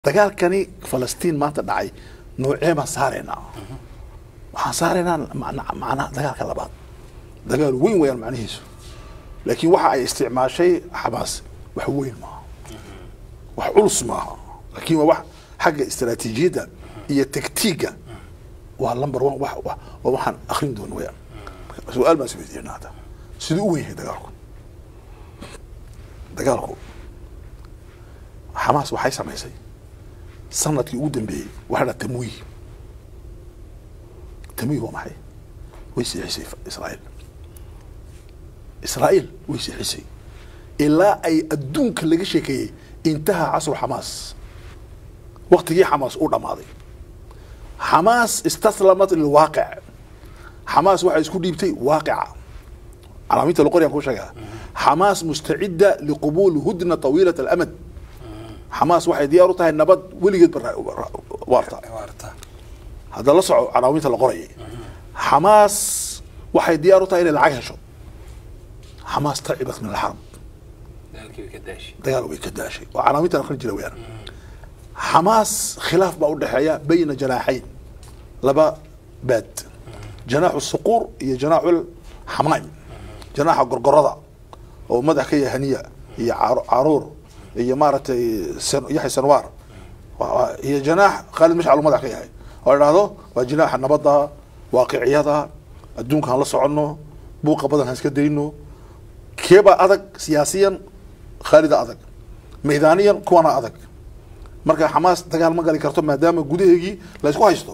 dagaalkani falastiin maanta dhacay noocee baan saaraynaa waxaan saaraynaa macna- macnaha dagaalka labaad dagaal weyn wayaan macnihiisu laakiin waxa ay isticmaashay xamaas wax weyn maaha wax culus maaha laakiin waa wax xagga istaraatiijiyadda iyo taktiigga waa number one wax wax- waa waxaan akrin doono wayaan su-aal baan isweydiinaa hadda siduu u weyn yahay dagaalku dagaalku xamaas waxay samaysay sanadkii ugu dambeeyey waxaa dhaa tamwiih tamwiih waa maxay way siixisay israa'iil israa'iil way siixisay ilaa ay adduunka laga sheekeeyey intaha casru xamaas waktigii xamaas u dhammaaday xamaas istaslamat lilwaaqic xamaas waxay isku dhiibtay waaqica calaamiinta loqoryan ku sheegaa xamaas mustacida liqubuuli hudna tawiilat alamad xamaas waxay diyaar u tahay nabad weligeed ba waarta waarta hadda la soco canaawinta la qorayay xamaas waxay diyaar u tahay inay lacag hesho xamaas tacibat min alxarb dagaalkii way ka daashay dagaal way ka daashay oo canaawinta akhrin jira weyaan xamaas khilaaf baa u dhexeeya bayna janaaxayn laba baad janaaxu suquur iyo janaaxu xamaam janaaxa gorgorada oo madax ka yahay haniya iyo caru- caruur iyo maaragtay san- yaxya sanwaar Waa- waa- iyo janaax khaalid mashcal uu madax ka yahay oo idhaahdo waa janaaxa nabadda waaqiciyada adduunkaan la soconno buuqa badan ha iska dayno keebaa adag siyaasiyan khaalida adag maydaaniyan kuwana adag marka xamaas dagaal ma gali karto maadaama gudaheegii la isku haysto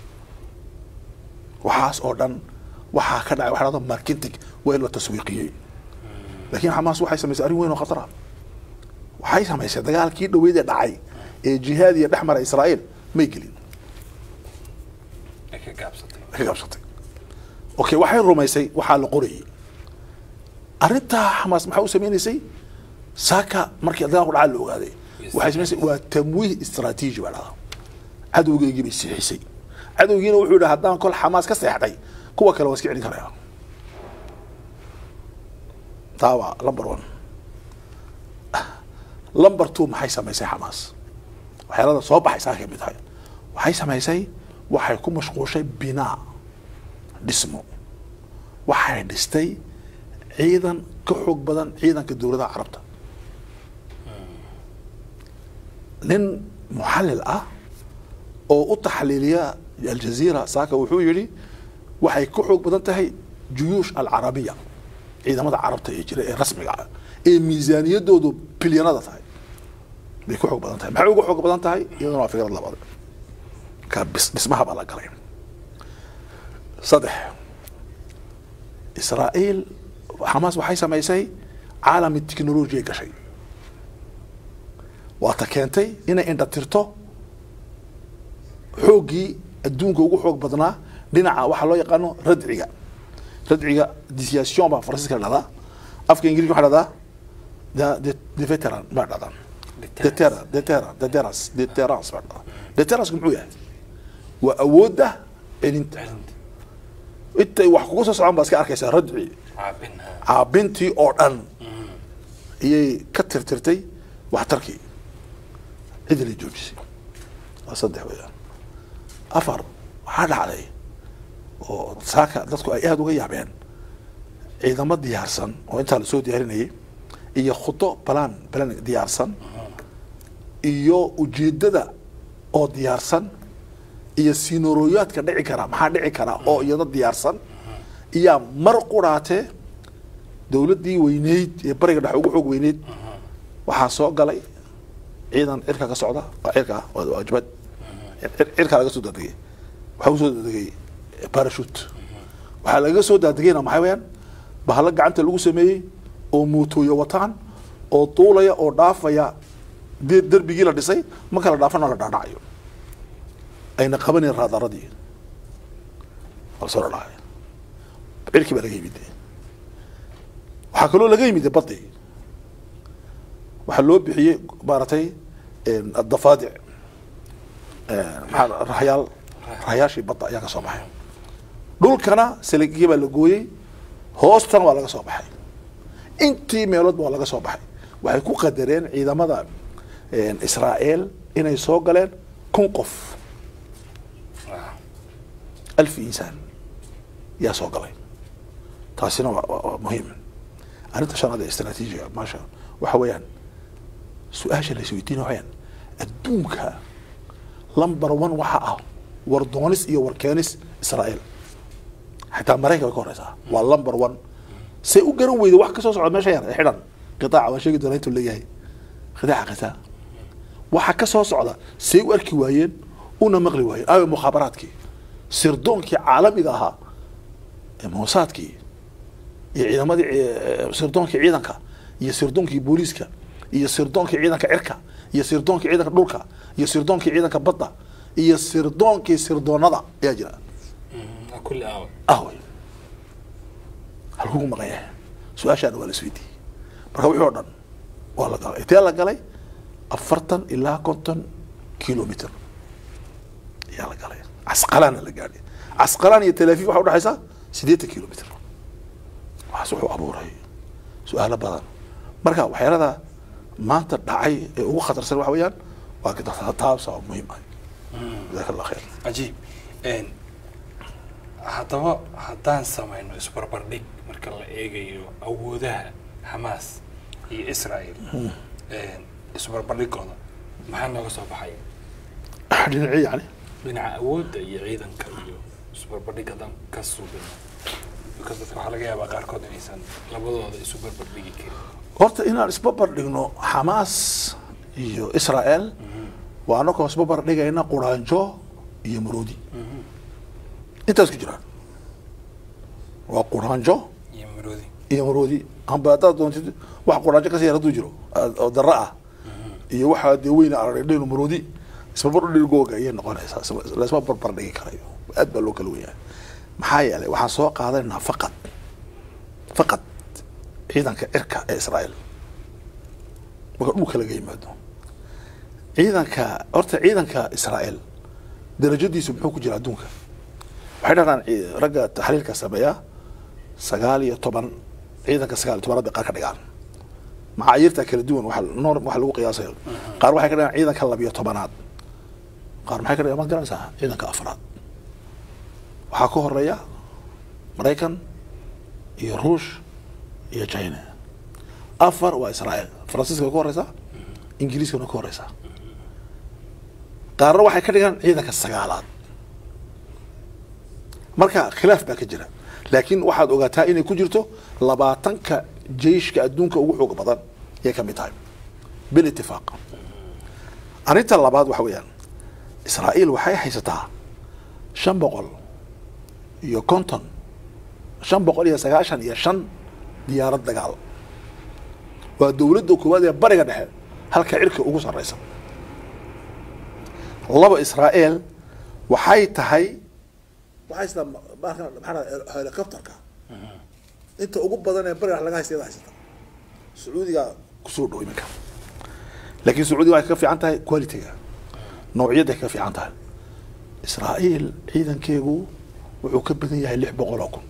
waxaas oo dhan waxaa ka dhacay waxa dhahdo marketing waa in la taswiiqiyey laakiin xamaas waxay samaysay arrin weyn oo khatar ah waxay samaysay dagaalkii dhaweydee dhacay ee jihaadiya dhex mara israa'iil may gelin ay ka gaabsatay ka gaabsatay okay waxay rumaysay waxaa la qorayay arrintaa xamaas maxaa u sameynaysay saaka markii dagaalku dhacaa la ogaaday waxay samaysay waa tamwiih istaraatiiji baa dhahdaa cadowgeygii bay siixisay cadowgiina wuxuu yidhi haddaan kol xamaas ka seexday kuwa kale waa iska celin karaya taa waa number one number two maxay samaysay xamaas waxyaalada soo baxay saa kamid tahay waxay samaysay waxay ku mashquushay binaa dhismo waxay dhistay ciidan ka xoog badan ciidanka dowladaha carabta nin muxallil ah oo u taxliiliya aljaziira saaka wuxuu yidhi waxay ka xoog badan tahay juyuush alcarabiya ciidamada carabta ee jira ee rasmiga ah ee miisaaniyadoodu bilyanada tahay bay ku xoog badan tahay maxay ugu xoog badan tahay iyaduna waa fikrad labaad ka bis- dhismaha baa la galay saddex israa'iil xamaas waxay samaysay caalami technolojiya gashay waata keentay inay indhatirto xooggii adduunka ugu xoog badnaa dhinaca waxaa loo yaqaano radciga radciga disation baa faransiiska la dhahdaa afka ingiriiska waxaa dhahdaa the- the- the veteran baa dhahdaa deterrence deterrence deterrence deterrence baa dhahdaa deterrence muxuu yahay waa awoodda celinta celinta intay wax kugu soo socon baa iska arkaysaa radci caabin ha caabintii oo dhan ayay ka tirtirtay waxtarkii cidilay joojisay waa saddex weeyaan afar waxaa dhacday oo saaka dadku ay aada uga yaabeen ciidamo diyaarsan oo intaa lasoo diyaarinayay iyo khudo balaan balan diyaarsan iyo ujeedada oo diyaarsan iyo sinoroyaadka dhici kara maxaa dhici kara oo iyada diyaarsan iyaa mar quraatee dowladdii weyneyd ee bariga dhexe ugu xoog weyneyd waxaa soo galay ciidan cirka ka socda waa cirka ah waa waa jabad Cir- cirkaa laga soo daadegay waxaa kusoo daadegay parachute waxaa laga soo daadegayna maxay weyaan bahalo gacanta lagu sameeyey oo mootooyo wataan oo duulaya oo dhaafaya de- derbigii la dhisay ma kala dhaafana la dhaadhacayo ayna qabaneen raadaradii soo dhadhacay cirkii baa laga yimid waxaa kaloo laga yimid badii waxaa loo bixiyey maaragtay dafaadic maxaa raxyaal raxyaashii badda ayaa ka soo baxay dhulkana saligii baa la gooyey hoostana waa laga soo baxay intii meeloodba waa laga soo baxay waxay ku qadareen ciidamada israa'iil inay soo galeen kun qof Waaw. alfi insaan yaa soo galay taasina waa, waa, waa muhiim arrinta shanaad ee istaraatiijiga maasha waxa weeyaan su-aasha la isweydiina waxayaan adduunka lumber one waxa ah war doonis iyo war keenis israa'iil xitaa maraykan way ka horeysaa waa lumber one say u garan weyda wax kasoo socda meesha yar ee xidhan qitaaca waan sheegi doonaa intuu leeyahay qitaaca qitaa waxa ka soo socda say u arki waayeen una maqli waayeen aawe mukhaabaraadkii sirdoonkii caalamiga ahaa ee moosaadkii iyo ciidamadii eh, sirdoonkii ciidanka iyo sirdoonkii booliiska iyo sirdoonkii ciidanka cirka iyo sirdoonkii ciidanka dhulka iyo sirdoonkii ciidanka badda iyo sirdoonkii sirdoonada ayaa jira Mhm. Waa kulli aawa ahwey halkugu maqan yahay su-aashaana waa la isweydiiyey marka wixii oo dhan waa la galay intee la galay afartan ilaa konton kilomitr ayaa la galay casqalaana la gaadhay casqalaan iyo tel aviv waxaa udhexaysa siddeetan kilomitr waxaas wuxuu abuuray su-aalo badan marka waxyaalada maanta dhacay ee ugu khatarsan waxa weeyaan waa taabsa oo muhiim ah jazaaka allah khayr cajiib Een, haddaba haddaan samayno isbarbardhig marka la eegayo awoodaha xamaas iyo israel Een, isbarbardhigooda maxaa nooga soo baxaya dhinacii yani dhinaca awoodda iyo ciidanka iyo isbarbardhig haddaan ka suubino because dadka waxaa laga yaabaa qaarkood inaysan labadooda isu barbardhigi karin horta inaan isbabar dhigno xamaas iyo israel waa anakoo isbabar dhigayna quraanjo iyo maroodi intaas ku jiraan waa quraanjo iyo maroodi iyo maroodi amba haddaad doontid wax quraanjo kasii yar hadduu jiro aad- oo dara ah iyo waxaa dee weyna aradhino maroodi isbabar dhigooga ayay noqonaysaa isma- laisma barbar dhigi karayo aad baa loo kala wenyahay maxaa yeelay waxaan soo qaadanaynaa faqad faqad ciidanka cirka ee israel marka dhulka laga yimaado ciidanka horta ciidanka israel darajadiisu muxuu ku jira adduunka waxay dhahdaan ci- ragga taxliilka sameeya sagaal iyo toban ciidanka sagaal iyo tobanaad bay qaar ka dhigaan macaayirta kala duwan waxa norm waxa lagu qiyaasaya qaar waxay ka dhigaan ciidanka labiyo tobanaad qaar maxay ka dhigaan maad garanaysaa ciidanka afraad waxaa ka horeeya maraykan iyo ruush iyo china afar waa israel faransiiska way ka horeysaa ingiriiskana way ka horeysaa qaarna waxay ka dhigaan ciidanka sagaalaad marka khilaaf baa ka jira laakiin waxaad ogaataa inay ku jirto labaatanka jeyshka adduunka ugu xoog badan yay ka mid tahay bilitifaaq arrinta labaad waxa weeyaan israa'iil waxay haysataa shan boqol iyo konton shan boqol iyo sagaashan iyo shan diyaarad dagaal waa dowladda koowaad ee bariga dhexe halka cirka ugu sarreysa laba israa'iil waxay tahay waxay haysataa ma- maxaa helicopterka inta ugu badan ee bariga dhexe laga haysta iyada haysata sacuudiga kusoo dhow iminka laakiin sacuudiga waxay ka fiican tahay qualityga noociyadday ka fiican tahay israa'iil ciidankeegu wuxuu ka badan yahay lix boqol oo kun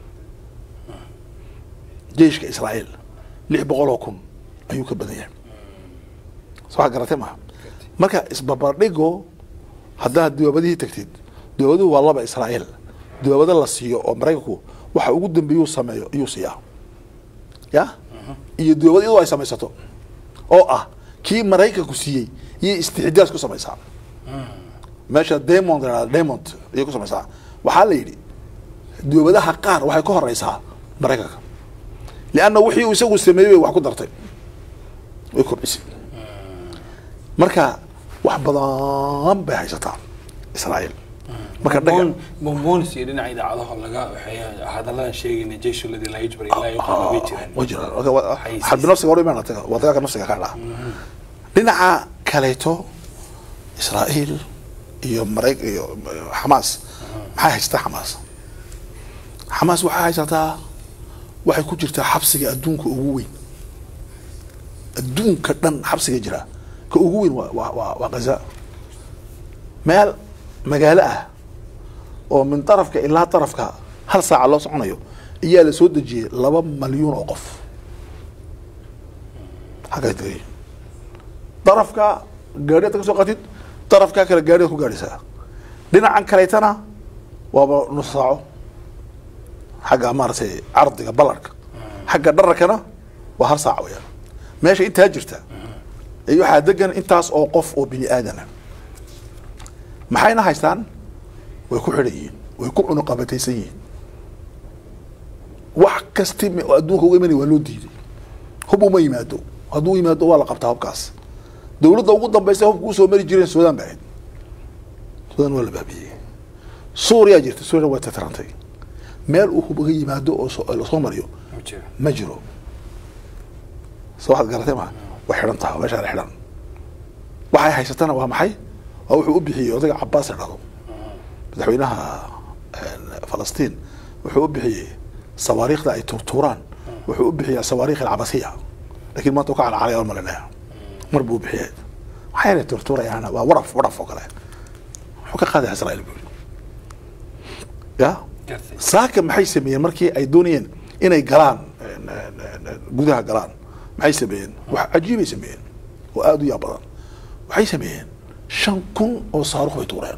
jeyshka israa'iil lix boqol oo kun ayuu ka badan yahay soo wax garatay maha marka isbabardhigo haddaad dawaabadihii tagtid dawaaduhu waa laba israa'iil dawaabado la siiyo oo maraykanku waxa ugu dambeeyuu sameeyo iyuu siiyaa ya iyo dawaabad iyadoo ay samaysato oo ah kii maraykanku siiyey iyo istixdaas ku samaysaa meesha demond la yidhahdo demond ayay ku samaysaa waxaa la yidhi dawaabadaha qaar waxay ka horeysaa maraykanka lianna wixii uu isagu sameeyey bay wax ku dartay way kordhisay marka wax badan bay haysataa israa'iil marka dhaga bombonis iyo dhinaca idaacadaha laga waxeeya hadalladan sheegayna jeyshu ladii laa yujbar ilaa yuqaama way jiraan way jiraan Marka waa- Xayeysiis. xarbi nafsiga hore imaan taga waa dagaalka nafsiga ka dhaca dhinaca kaleeto israa'iil iyo marayk iyo xamaas maxay haysataa xamaas xamaas waxay haysataa waxay ku jirtaa xabsiga adduunka ugu weyn adduunka dhan xabsiga jira ka ugu weyn waa waa waa waa gaza meel magaalo ah oo min darafka ilaa darafka hal saaca loo soconayo ayaa la soo dejiyey laba malyuun oo qof xagay tagay darafka gaari aad ka soo qatid darafkaa kale gaari aad ku gaadhaysaa dhinacan kaleetana waaba nus saaco xagga maaragtay cardiga ballarka xagga dhararkana waa hal saac weyaan meesha intaa jirta ee waxaa degan intaas oo qof oo bini aadana maxayna haystaan way ku xidhan yihiin way ku cunuqabataysan yihiin wax kasti m- oo adduunka uga imanaya waa loo diiday hub uma yimaado hadduu yimaado waa la qabtaa hubkaas dowladda ugu dambaysa hubka usoo mari jireen suudaan ba ahayd suudaan waa la baabiyey suuriyaa jirta suuriya waa tatarantay meel uu hub uga yimaado oo soo- lasoo mariyo ma jiro ma jiro so waxaad garatay ma way xidhan tahay waa meeshaan xidhan waxay haysatana waa maxay waa wuxuu u bixiyey odayga cabaas la dhado madaxweynaha een, falastiin wuxuu u bixiyey sawaariikhda ay turtuuraan wuxuu u bixiyey sawaariikh alcabasiya laakiin maanta uu ka calacalay oo malinaya mar buu u bixiyey waxayna turtuurayaan waa waraf waraf oo kale wuxuu ka qaadaya israa'iil buu yidhi ya gartay saaka maxay sameeyeen markii ay doonayeen inay galaan een, een, een, een, gudaha galaan maxay sameeyeen wax cajiibay sameeyeen oo aada u yaab badan waxay sameeyeen shan kun oo saarukh bay tuureen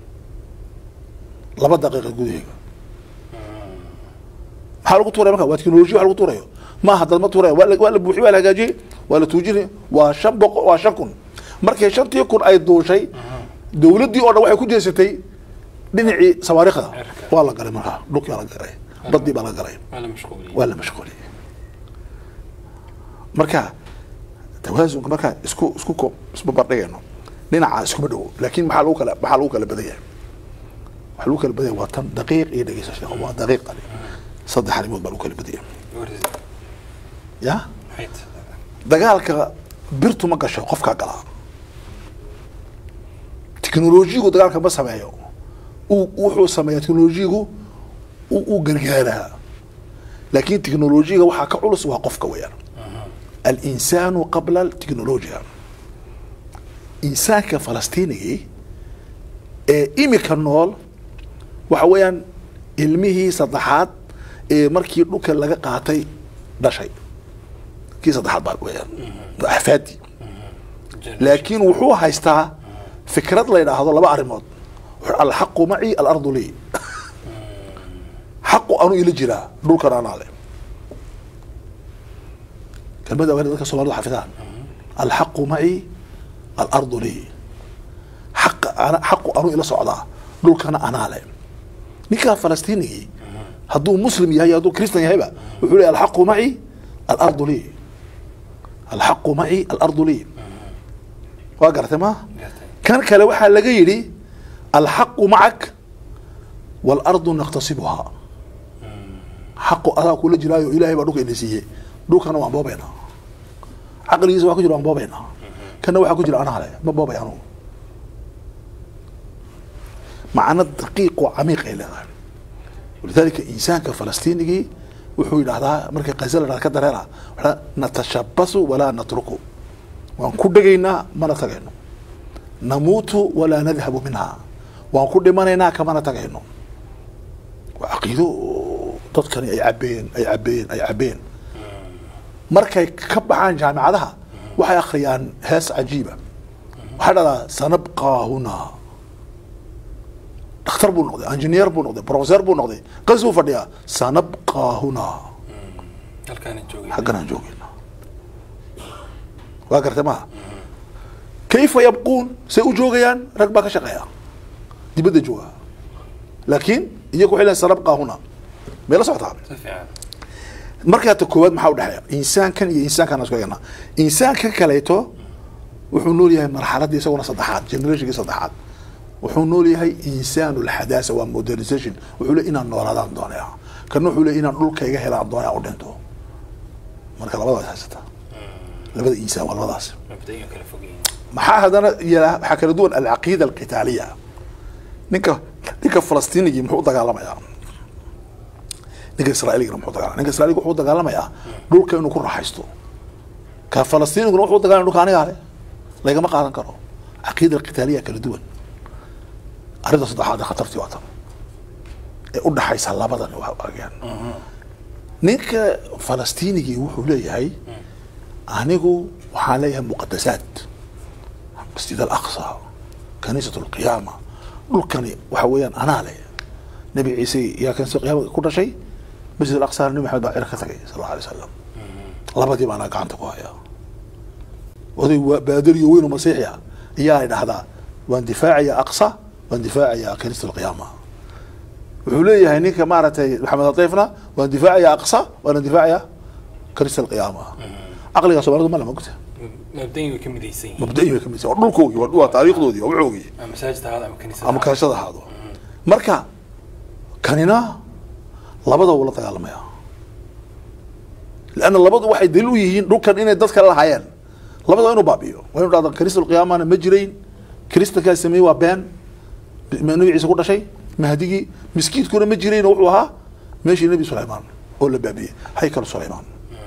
laba daqiiqa gudaheega maxaa lagu tuuraya marka waa teknolojiya wax lagu tuurayo maaha dad ma tuuraya waa la- waa la buuxiyey waa la hagaajiyey waa la tuujinay waa shan boqo waa shan kun markay shantii kun ay duushay dowladdii oo dhan waxay ku jeesatay dhinacii sawaariikhda Cirka. waa la galay markaa dhulkii baa la galay badii baa la galay waa la mashquuliyey waa la mashquuliyey marka tawaasunka markaa isku isku ko isbabardhigayno dhinaca iskuma dhowo laakiin maxaa lagu kala maxaa lagu kala badan yahay waxaa lagu kala badan yahay waa tan daqiiq iyo dhegeysa sheekh waa daqiiq ani saddex arrimood baa lagu kala badan yahay Warisi. ya maxay tahay dagaalka birtu ma gasho qofkaa galaa teknolojiyigu dagaalka ma sameeyo uu wuxuu sameeyaa teknolojiyigu uu uu gargaaraa laakiin teknolojiyiga waxaa ka culus waa qofka weeyaan alinsaanu qabla alteknolojiya insaanka falastiinigii ee imika nool waxa weeyaan ilmihii saddexaad ee markii dhulka laga qaatay dhashay kii saddexaad baa weeyaan waa axfaadii laakiin wuxuu haystaa fikrad la yidhaahdo laba arrimood wuxuu alxaqu maci alardu lii xaqu anu ila jiraa dhulkan anaa le kelmada waa dadka soomaalida xafidaan alxaqu maci alardu lii xaqa ana xaqu anu ila socdaa dhulkana anaa le ninkaa falastiinigii hadduu muslim yahay hadduu kristan yahayba wuxuu leeyahy alxaqu maci alardu lii alxaqu maci alardu lii waa garatay ma gartay kan kale waxaa laga yidhi alxaqu macak waalardu naqtasibuhaa xaqu adaa kula jiraayo ilaahay baa dhulka ina siiyey dhulkana waan boobaynaa caqligiisa waa ku jira waan boobaynaa kana waxaa ku jira anaa le ma boobay anugu macno daqiiq oo camiiq ay leedahay walidaalika insaanka falastiinigii wuxuu yidhahdaa markay qaza la dhahda ka dareera waxaa natashabasu walaa natruku waan ku dhegaynaa mana tagayno namuutu walaa nadhabu minha waan ku dhimanaynaa kamana tagayno waa caqiido oo dadkani ay cabeen ay cabeen ay cabeen markay ka baxaan jaamicadaha waxay akhriyaan hees cajiiba waxaa dhahdaa sanabqaa hunaa dhakhtar buu noqday engineer buu noqday professor buu noqday qasuu fadhiyaa sanabqaa hunaa halkaana joogay xagganaan joogayna waa gartay maha kayfa yabquun say u joogayaan rag baa ka shaqeeya dibadda jooga laakiin iyagu waxay leeyihin sanabqaa hunaa may la socotaa si fiican markaa ta koowaad maxaa udhexeeya insaankan iyo insaankan isku eegna insaanka kaleeto wuxuu nool yahay marxaladii isaguna saddexaad generationkii saddexaad wuxuu nool yahay insaanu lxadaasa waa modernization wuxuu le inaan noolaadaan doonaya kana wuxuu le inaan dhulkayga helaan doonaya u dhinto marka labadaas haysata labada insaan waa labadaas mabda'iga kala fogyihiin maxaa haddana yala waxaa kala duwan alcaqiida alqitaaliya ninka ninka falastiinigii muxuu u dagaalamayaa ninka israa'iligana muxuu dagaalamaya ninka israailiga wuxuu u dagaalamayaa dhulka inuu ku raaxaysto ka falastiiniguna wuxuu u dagaalamaya dhulka anigaa le lagama qaadan karo caqiida alqitaaliya kala duwan arrinta saddexaad ee khatartii waa tan ee u dhaxaysa labadan waa argaan ninka falastiinigii wuxuu leeyahay anigu waxaan leeyahay muqadasaad masjid alaqsa kaniisat alqiyaama dhulkani waxa weeyaan anaa leh nebi ciise yaa kaniisat alqiyaama ku dhashay masjid alaqsa nebi maxamed baa cira ka tagay sal alla alay wasalam labadii baa anaa gacanta ku hayaa oday waa baadariyo weyn oo masiixi ah ayaa dhahdaa waan difaacaya aqsa waan difaacaya kaniisat alqiyaama wuxuu leeyahay ninka maaragtay maxamed latiifna waan difaacaya aqsa waana difaacaya kaniisat alqiyaama caqliga soomaalida ma lama ogta mabdayin way ka midaysan yihiin mabda'i bay ka mid tahay waa dhulkoogii waa waa taariikhdoodii waa wuxoogii ama masaajid ahaado ama kaniisad ama kaashada ahaado marka kanina labada wuu la dagaalamaya lanna labadu waxay daliil u yihiin dhulkan inay dad kale lahaayeen labada waa inuu baabiyo waa inu dhahda kaniisat alqiyaamana ma jirayn kiristankaa sameeyey waa been nabi ciise ku dhashay mahdigii miskiidkuna ma jirayn oo wuxuu ahaa meeshii nebi sulaymaan oo la baabiyey haykal sulaymaan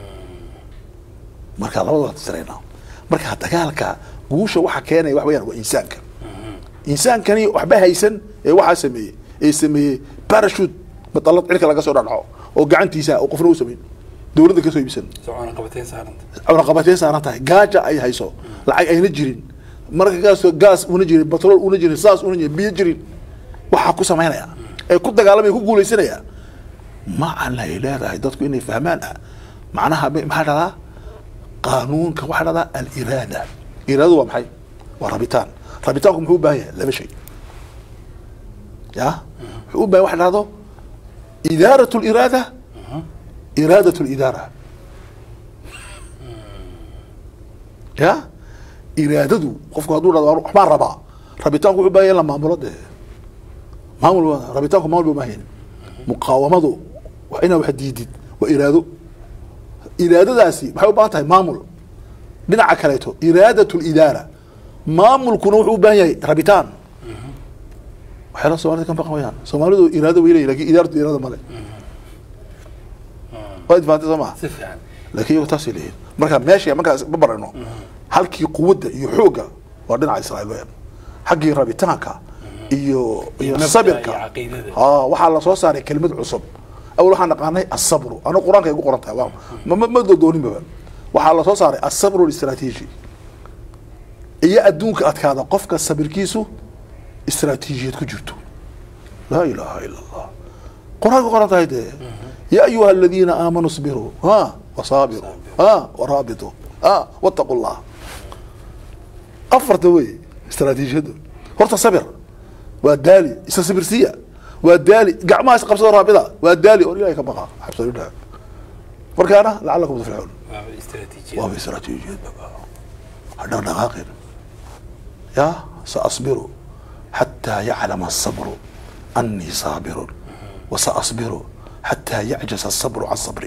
marka labada waa tirayna marka dagaalka guusha waxa keenaya wax weyaan waa insaanka insaankani waxba haysan ee waxaa sameeyey ee sameeyey parachute matalad cirka laga soo dhadhaco oo gacantiisa oo qofna u samayn dowladda kasoo iibsan socoona qabateen saaranta cunaqabateen saaran tahay gaaja ay hayso lacag ayna jirin marka gaasoo gaas una jirin batrool una jirin saas una jirin biyo jirin waxaa ku samaynaya ee ku dagaalamaya ku guulaysanaya macana ay leedahay dadku inay fahmaan ah macnaha ma- maxaa dhahdaa qaanuunka waxaa dhahdaa aliraada iraadadu waa maxay waa rabitaan rabitaanku muxuu u baahan yahay laba shay ya wuxuu u baahan waxa dhahdo idaarat liraada iraadat lidaara ya iraadadu qofku hadduu dhahdo "Waan- waxbaan rabaa rabitaanku wuxuu u baahan yahay in la maamulo dee maamul waa- rabitaanku maamul buu baahan yahay muqaawamadu waa inaa wax diidid waa iraado iraadadaasi maxay u baahan tahay maamul dhinaca kaleeto iraadat lidaara maamulkuna wuxuu u baahan yahay rabitaan waxyaala soomaalida ka maqan wayaan soomaalidu iraado way leeyihin lakin idaaratu iraada male waa idfaantay soo maha si fiican laakiin iyagu taasay leeyihin marka meesha markaas ma barano halkii quwadda iyo xoogga waa dhinaca israa'iil weyaan xaggii rabitaanka iyo iyo mabda'a sabirka iyo caqiidada. aa waxaa lasoo saaray kelimad cusub awal waxaan naqaanay asabru anigu qur-aanka ay ku qoran tahay waa ma ma- ma dodooninbaba waxaa lasoo saaray asabru listraatiiji iyo adduunka adkaada qofka sabirkiisu istraatiijiyad ku jirto laa ilaaha ila allah qur-aanka qoran tahay dee ya ayuha aladiina aamanuu sbiruu ha wasaabiruu ha waraabituu ha wattaqu llah afarta wey istraatiijiyadda horta sabir waa daali isa sabirsiya waa daali gacmaha is qabsado raabida waa daali oo ilahay ka baqa xabsadidhaa markaana lacalakum tuflixuun waa istaraatiijiyad waaba istraatiijiyad baba ha dhaqdhaqaaqin ya saasbiru xataa yaclama asabru annii saabirun wasaasbiru xataa yacjasa asabru can sabri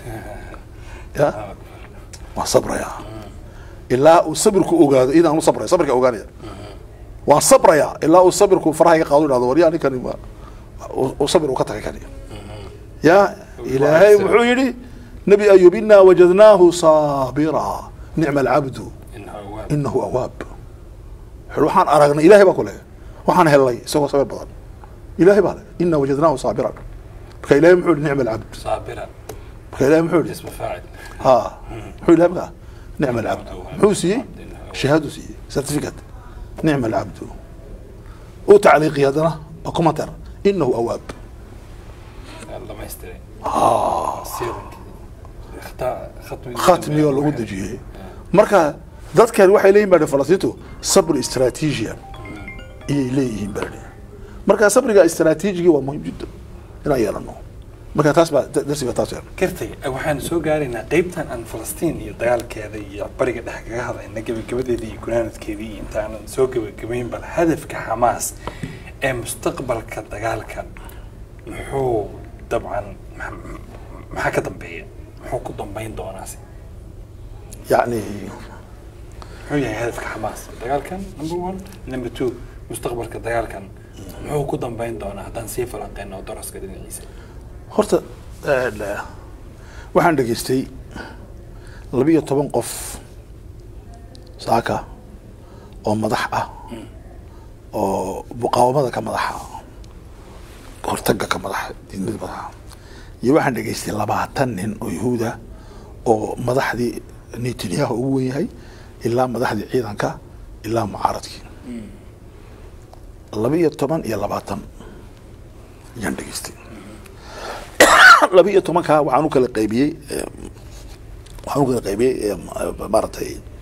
ya waan sabraya ilaa uu sabirku ogaado idaan u sabraya sabrka ogaanaya waan sabraya ilaa uu sabirku faraha iga qaado idhahdo waryaa ninkani ma uu sabir uu ka tagay kani ya ilaahay muxuu yidhi nabi ayub inaa wajadnaahu saabira nicma alcabdu inahu awaab inahu awaab wuxuu waxaan aragnay ilahay baa ku le waxaan helnay isagoo sabir badan ilahay baa le inaa wajadnaahu saabiran marka ilahay muxuu yihi nicma alcabd saabira marka ilahay muxuu yihi ismu faacil ها محو لها بقى نعم العبد محو سي شهاده سي سيرتيفيكت نعم العبد وتعليقي هذا كومنتر انه اواب dhamaystiray siiranki khatmi ختمي ولا ود جيه marka dadkan waxay leeyihiin baa falastiintu sabr istaraatiijiya ayay leeyihiin baa marka sabriga istaraatiijigi waa muhiim jiddan inaan yeelano marka taas baa darsiga taas yeelano kartay waxaan soo gaaraynaa qeybtan aan falastiin iyo dagaalkeeda iyo bariga dhex kaga hadlayna gebagabadeeda iyo gunaanadkeedii iyo intaanan soo gebagabayn bal hadafka xamaas ee mustaqbalka dagaalka muxuu dabcan ma- maxaa ka dambeeya muxuu ku dambeyn doonaasi يعني muxuu yahay hadafka xamaas dagaalkan number one number two mustaqbalka dagaalkan muxuu ku dambeyn doonaa haddaan sii falanqeyno daraska dhinaciisa horta eh, waxaan dhegaystay labiyo toban qof saaka oo madax ah oo muqaawamada ka madaxa hortaga ka madaxa diidmada madaxa iyo waxaan dhegaystay labaatan nin oo yahuuda oo madaxdii netanyahu ugu wen yahay ilaa madaxdii ciidanka ilaa mucaaradkii laba iyo toban iyo labaatan ayaan dhegeystay laba iyo tobankaa waxaan u kala qaybiyey waxaan u kala qaybiyey maaragtay